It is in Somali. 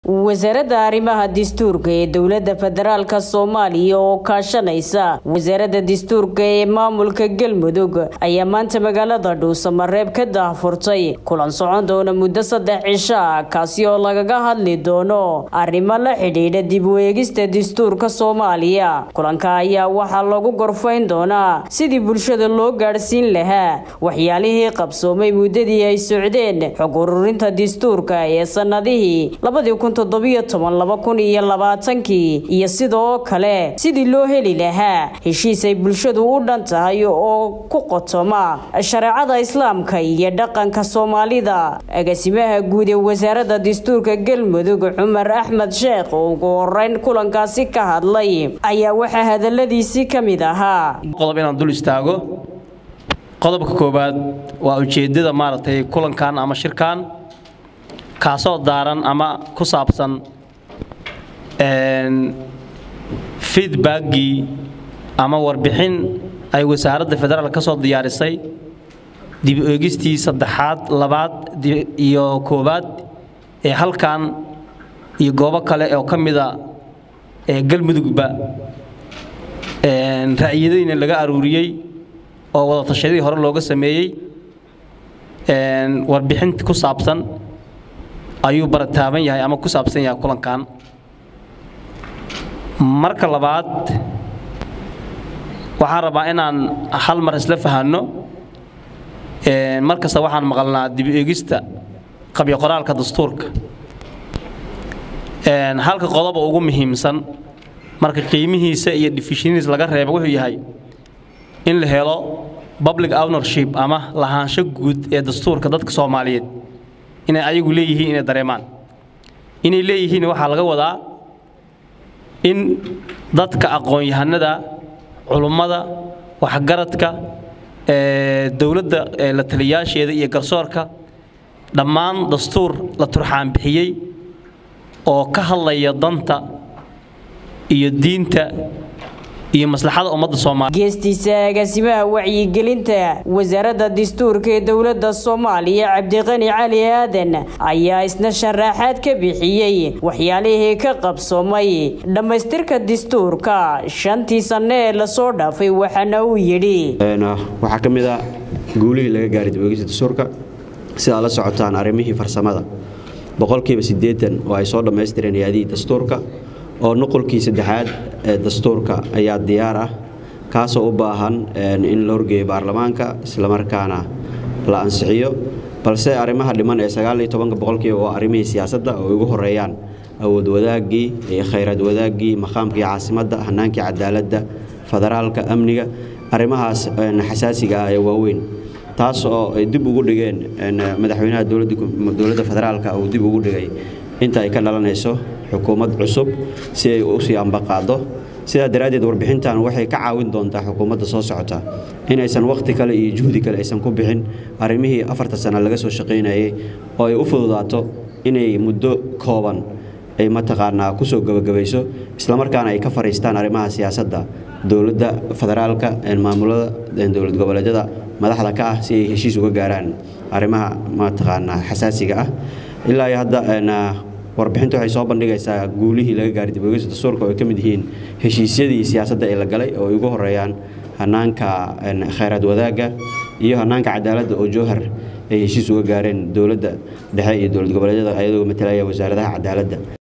wasaaradda arrimaha dastuurka ee dowladda federaalka soomaaliya oo kaashanaysa wasaaradda dastuurka ee maamulka galmudug ayaa maanta magaalada dhuusamareeb ka daahfurtay kulan socon doona muddo saddex cisho ah kaasi oo lagaga hadli doono arrimo la xidhiidha dib u eegista dastuurka soomaaliya kulanka ayaa waxaa lagu gorfayn doonaa sidii bulshada loo gaadhsiin lahaa waxyaalihii qabsoomay muddadii ay socdeen xog ururinta dastuurka ee sanadihii iyo sidoo kale sidii loo heli lahaa heshiis ay bulshadu u dhan tahay oo ku qotoma shareecada islaamka iyo dhaqanka soomaalida agaasimaha guud ee wasaaradda dastuurka galmudug cumar axmed sheekh oo ugu horeyn kulankaasi ka hadlay ayaa waxaa hadaladiisii ka mid ahaa qodob inaan dul istaago qodobka koowaad waa ujeedada maaragtay kulankan ama shirkan kaasoo daaran ama ku saabsan feedbackgii ama warbixin ay wasaaradda federaal ka soo diyaarisay dib u eegistii saddexaad labaad iyo koowaad ee halkan iyo goobo kale oo ka mida ee galmudugba ra'yadayna laga aruuriyey oo wada tashadii hore looga sameeyey warbixin ku saabsan ayuu barataaban yahay ama ku saabsan yahay kulankan marka labaad waxaan rabaa inaan hal mar isla fahanno mar kasta waxaan maqalnaa dib eegista qabyo qoraalka dastuurka halka qodoba ugu muhiimsan marka qiimihiisa iyo defishiniis laga reeba wuxuu yahay in la helo public ownership ama lahaansho guud ee dastuurka dadka soomaaliyeed inay ayagu leeyihiin inay dareemaan inay leeyihiin waxaa laga wadaa in dadka aqoon-yahanada culummada waxgaradka dowladda la taliyaasheeda iyo garsoorka dhammaan dastuur la turxaan bixiyey oo ka hadlaya danta iyo diinta iyo maslaxada ummadda soomaaliya geestiisa agaasimaha wacyigelinta wasaaradda dastuurka ee dowladda soomaaliya cabdiqani cali aadan ayaa isna sharaxaad ka bixiyey waxyaalihii ka qabsoomay dhammaystirka dastuurka shantii sanne ee lasoo dhaafay waxaana uu yidhi waxaa ka mid a guulihii laga gaaray dibogista dastuurka sidaa la socotaan arrimihii farsamada boqolkiiba siddeetan oo ay soo dhammaystireen yaadihii dastuurka oo nuqulkii saddexaad ee dastuurka ayaa diyaar ah kaasoo u baahan in la horgeeyo baarlamaanka islamarkaana la ansixiyo balse arrimaha dhiman ee sagaaliyo tobanka boqolkiiba waa arrimihii siyaasadda oo ugu horeeyaan awood wadaaggii iyo khayraad wadaaggii maqaamkii caasimadda hanaankii cadaaladda federaalka amniga arrimahaas xasaasiga ah ee waaweyn taas oo ay dib ugu dhigeen madaxweynaha dowladda federaalka uu dib ugu dhigay inta ay ka dhalanayso xukuumad cusub si ay u sii ambaqaado sidaa daraaddeed warbixintan waxay ka caawin doontaa xukuumadda soo socota inaysan wakhti kale iyo juhdi kale aysan ku bixin arrimihii afarta sana laga soo shaqaynayay oo ay u fududaato inay muddo kooban ay mataqaanaa kusoo gebagabayso islamarkaana ay ka fariistaan arrimaha siyaasadda dowladda federaalka maamulada dowlad goboleedyada madaxda ka ah si ay heshiis uga gaaraan arrimaha mataqaanaa xasaasiga ah ilaa iyo hadda warbixinta waxay soo bandhigaysaa guulihii laga gaaray dibogeysta dastuurka oo ay ka mid yihiin heshiisyadii siyaasadda ee la galay oo ay ugu horeeyaan hanaanka khayraad wadaagga iyo hanaanka cadaaladda oo jowhar ay heshiis uga gaareen dowladda dhexe iyo dowlad goboleedyada ayadoo matalaya wasaaradaha cadaaladda